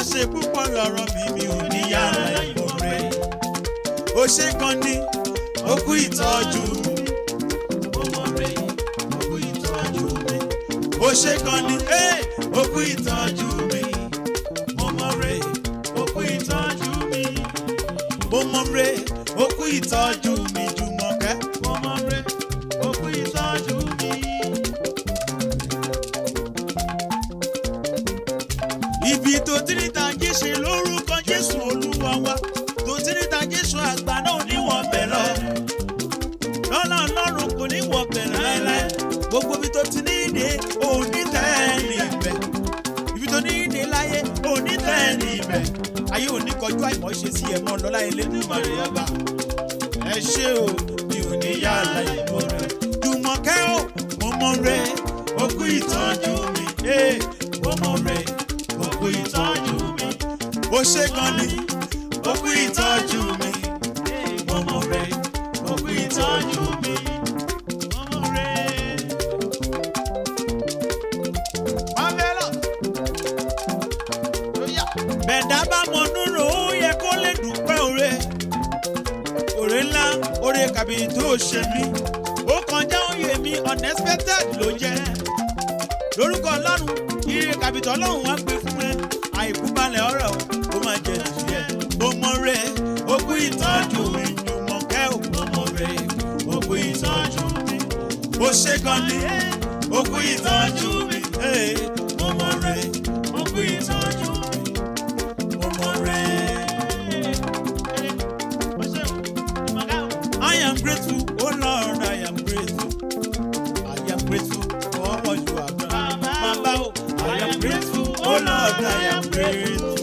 ṣe púpọ̀ lọ́rọ̀ mi mi ò ní yàrá ìmọ̀re. ó ṣe gan ni ó kú ìtọ́jú mi. mo mọ̀ rẹ̀ ó kú ìtọ́jú mi. ó ṣe gan ni ẹ́ ó kú ìtọ́jú mi. mo mọ̀ rẹ̀ ó kú ìtọ́jú mi. mo mọ̀ rẹ̀ ó kú ìtọ́jú mi Jùmọ̀kẹ́. mo mọ̀ rẹ̀ ó kú ìtọ́jú mi. ibi tó ti ní tàjí ṣe lórúkọ jésù olúwa wa tó ti ní tàjí ṣe àgbà náà níwọ̀n bẹ̀ lọ. lọ́nà ọlọ́run kò ní wọ̀ bẹ̀ láéláé gbogbo ibi tó ti ní ìdè òní tẹ́ẹ̀nì ibẹ̀ ibi tó ní ìdè láyé òní tẹ́ẹ̀nì ibẹ̀ ayé òní kọjú àìmọ̀ ṣe sí ẹ̀mọ́ lọ́lá Elédùmarè ọba ẹ ṣé o mi ò ní yàrá ìmọ̀ rẹ Jùmọ̀kẹ́ o mo mọ̀ rẹ o kú ìtọ́jú mi eh, mo mọ̀ rẹ o kú ìtọ́jú mi o ṣé gan ni o kú ìtọ́jú mi eh, mo mọ̀ rẹ o kú ìtọ́jú mi mo mọ̀ rẹ. Marvelous. bẹ̀dá bá mọ nínú ó yẹ kó lè dúpẹ́ òre òre ńlá òre kàbí tó ṣe mí ó kọjá òye mi unexpected ló jẹ́ lórúkọ ọlọ́run ire kàbìtì ọlọ́run wá gbé fún ẹ àìkú balẹ̀ ọ̀rọ̀ ó máa jẹ tiẹ̀ mo mọ rẹ ó kú ìtọ́jú mi Jùmọ̀kẹ́ ò mo mọ rẹ ó kú ìtọ́jú mi ó ṣe gan ni ó kú ìtọ́jú mi eh, mo mọ rẹ ó kú ìtọ́jú mi mo mọ rẹ. I am grateful, oh Lord, I am grateful. I am grateful for all what you have done. Baba, oh, I am grateful, oh Lord, I am grateful.